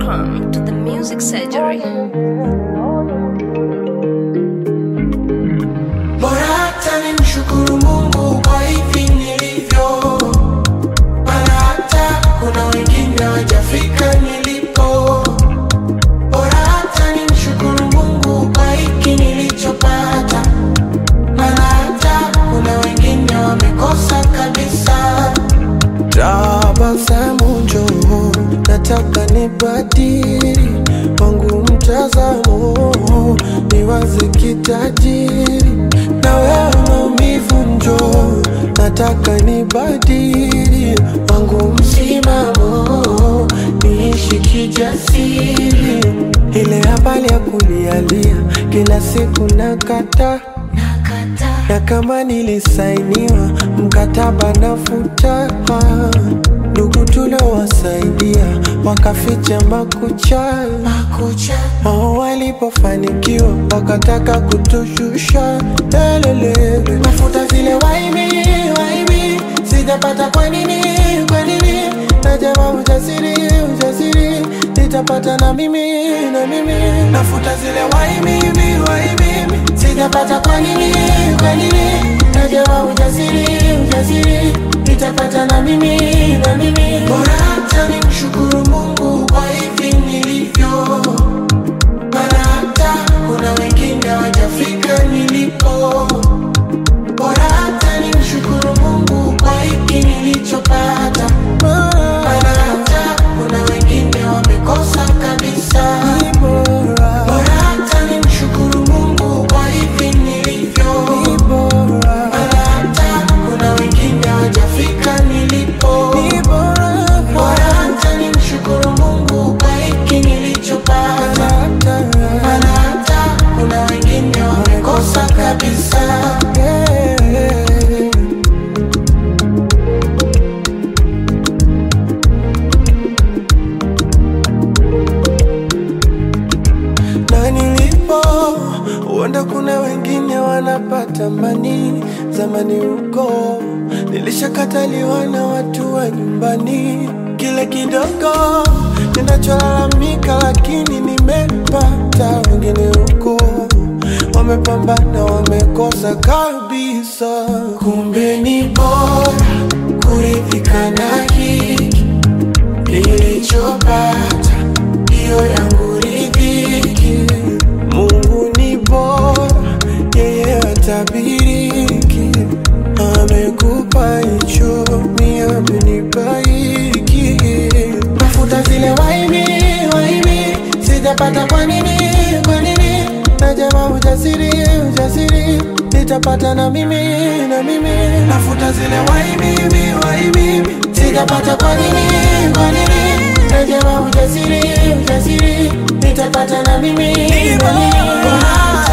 Welcome to the Music Surgery. Bora hata nimshukuru Mungu kwa hivi nilivyo, maana hata kuna wengine wajafika nilipo. Bora hata nimshukuru Mungu kwa hiki nilichopata, maana hata kuna wengine wamekosa kabisa. Tabasamu njoo, nataka nibadili wangu mtazamo, niwaze kitajiri na wewe maumivu njoo, nataka nibadili wangu msimamo, niishi kijasiri. Ile habari ya kulialia kila siku nakata na kama nilisainiwa mkataba nafuta, ndugu tuliowasaidia wakaficha makucha, wao walipofanikiwa wakataka kutushusha. Lelelele, nafuta zile waibi waibi, sijapata kwa nini kwa nini? Najama ujasiri ujasiri, nitapata na mimi na mimi, nafuta zile waibi waibi, sijapata kwa nini kwa nini? Najama ujasiri ujasiri, nitapata na mimi na mimi, bora hata nimshukuru Mungu kwa hivi nilivyo maana hata kuna wengine hawajafika nilipo. Bora hata nimshukuru Mungu kwa hiki nilichopata, maana hata kuna wengine wamekosa kabisa. Bora hata nimshukuru Mungu kwa hivi nilivyo, maana hata kuna wengine hawajafika nilipo. Bora hata nimshukuru Mungu kwa hiki nilichopata, maana hata kuna wengine wamekosa kabisa. na nilipo huenda kuna wengine wanapata mani zamani huko nilishakataliwa na watu wa nyumbani kile kidogo ninacholalamika lakini nimepata wengine huko wamepambana wamekosa kabisa kumbe ni bora kuridhika na hiki nilichopata hiyo yangu ridhiki. Mungu ni bora, yeye hatabiriki. Amekupa hicho, mimi amenipa hiki. Tafuta zile waibi waibi, sijapata kwa nini kwa nini? Najama ujasiri ujasiri, nitapata na mimi na mimi. Nafuta zile waibi waibi, sijapata kwa nini kwa nini? Najama ujasiri ujasiri, nitapata na mimi na mimi. Bora